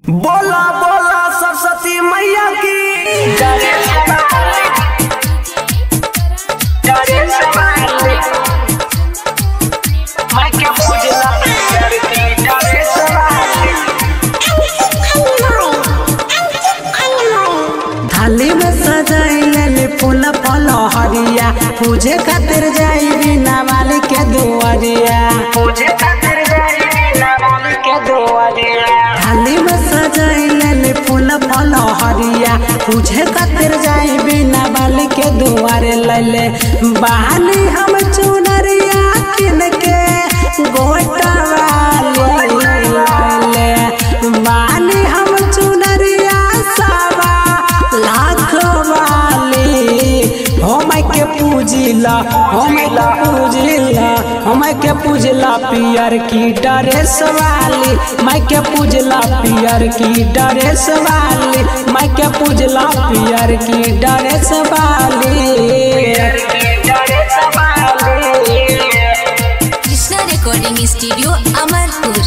बोला बोला सरस्वती मैया की थाली में सजाइले फूल फल हरिया पूजे खातिर जाई बिना वाली के दुआरिया थाली में सजाइले फूल फल हरिया पूजे खातिर जाई बिना वाली के दुआरे लैले बहानी हम चुनरिया किन के गोटा वाली लैले बहानी हम चुनरिया सावा लाख वाली हम के पूजिला हम के पूजिला हम के पूजला पियर की ड्रेस वाली मैं के पूजला पियर की ड्रेस वाली मैं के पूजला पियर की ड्रेस वाली कृष्णा रिकॉर्डिंग स्टूडियो अमरपुर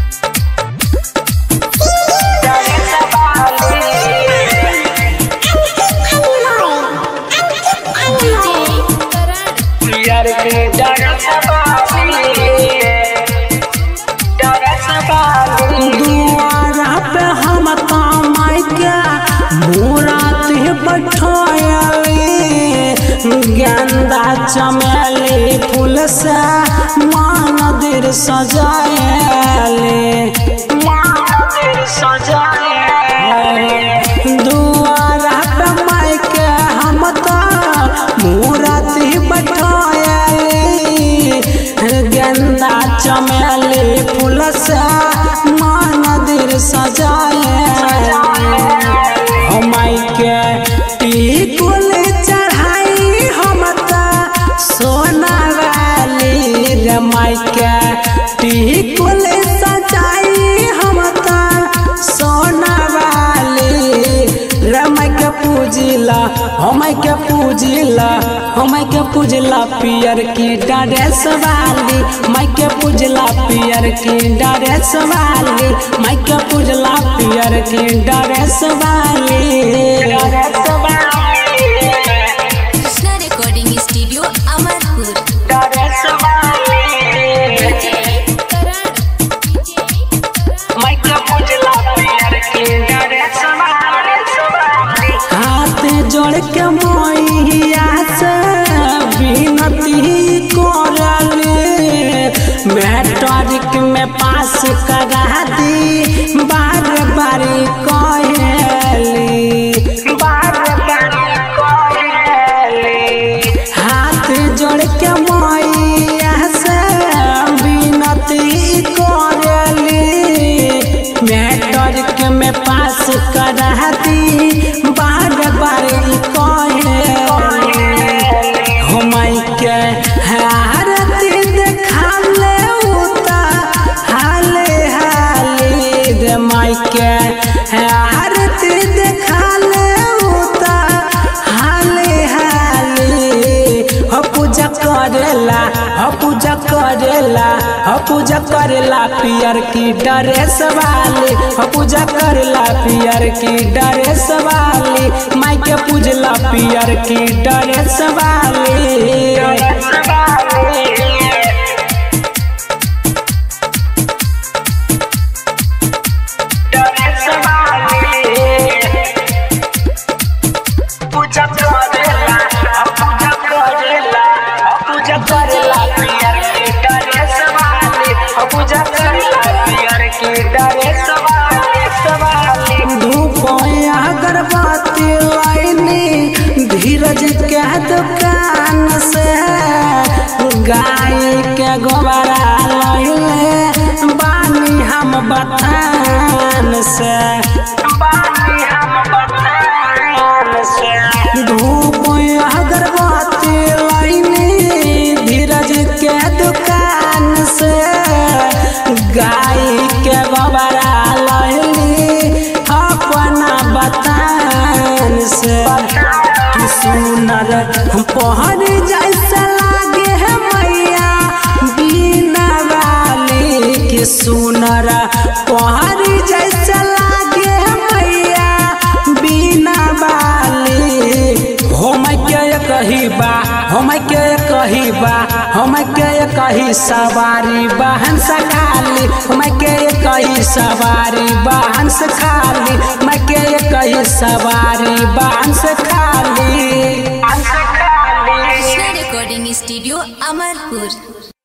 दुआरा पे हम कमाई के मुरात बैठायली गेंदा चमेली फूल से मंदिर सजायली दुआरा पे माई के हम तो मुरात बैठायली गेंदा चमेली फूल से मंदिर सजाए हमाई के टिकुल चढ़ाई हम त सोना वाली रे माई के टिकुल सजाई हम त सोना वाली रे माई के पूजिला हम के पूजिला हम के पूजला पियर की ड्रेस वाली मैं के पूजला पियर की ड्रेस वाली मैं के पूजला पियर की ड्रेस वाली कृष्णा रिकॉर्डिंग स्टूडियो अमरपुर हाथ जोड़ के मैया से विनती करले मैट्रिक में पास करा दी बार बार कहली हाथ जोड़ के मैया से विनती करली मैट्रिक में पास करा दी बार बार कहली हमई के हारती देखाले उता हाले हाले रे माई के हारती देखाले उता हाले हाले हो पूजा करेला हो पूजा करेला हो पूजा करेला पियर की ड्रेस वाली हो पूजा करेला पियर की ड्रेस वाली माई के पूजला पियर की ड्रेस वाली धूप अगरबत्ती लाइनी धीरज के दुकान से गाय के गोबरा लैले बानी हम बथान से धूप अगरबत्ती लाइनी धीरज के दुकान से गाय के गोबरा लैली अपना बतान से कि सुनर हम पहर जैसा लागे है मैया बिना वाली के सुनर पहर जैसा लागे कही बा हम के कही बा हम के कही सवारी बहन से खाली हम के कही सवारी बहन से खाली मैं के कही सवारी बहन से खाली कृष्णा रिकॉर्डिंग स्टूडियो अमरपुर